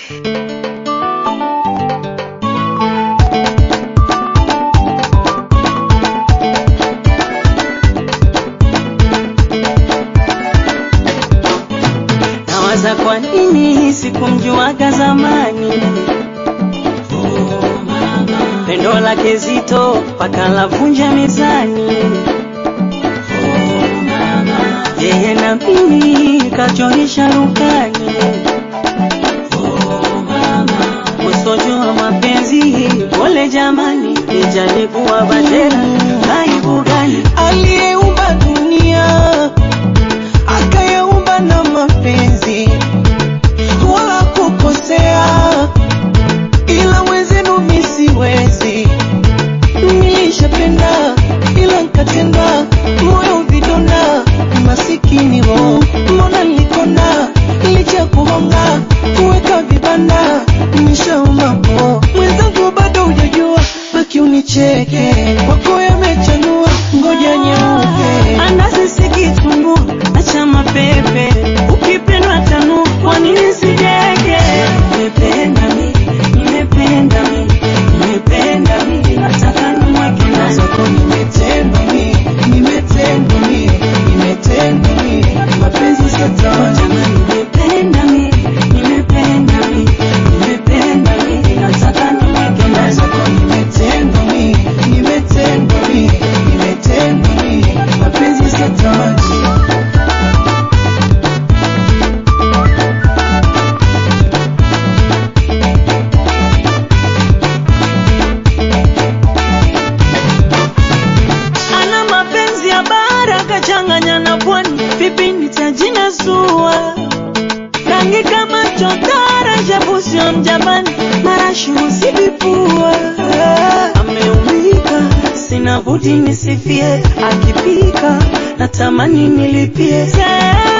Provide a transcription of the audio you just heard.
Nawaza kwa nini sikumjuaga zamani, pendo lake zito mpaka lavunja mezani, yeye na mimi kachorisha rukani, usojua mapenzi pole jamani, nijalikuwa badera aibu gani? aliyeumba dunia akayaumba na mapenzi wala kukosea, ila mwenzenu mi siwezi. Nilishapenda ila nkatenda, moyo vidonda, masikini ho, mbona nilikona licha kuhonga kuweka vibanda, nimeshauma po mwenzangu, bado hujajua, baki unicheke, kwako yamechanua, ngoja nyeupe anasisikitumbu acha mapepe ukipendwa tanu kwa nini sijege nimependa mi nimependa mi nimependa mi nataka nimweke ndani zako nimetendwa mi, nimetendwa mi, nimetendwa mi, mapenzi satawaja Jamani, nimependa mi nimependa mi nimependa mi nataka nimweke ndani zako nimetendwa mi, nimetendwa mi, nimetendwa mi, mapenzi satawaja ana mapenzi ya bara kachanganya na pwani, vipindi cha jina sua rangi kama chotara, shepu sio mjapani, marashi usivipua. Ameumika, sina budi nisifie, akipika natamani nilipie.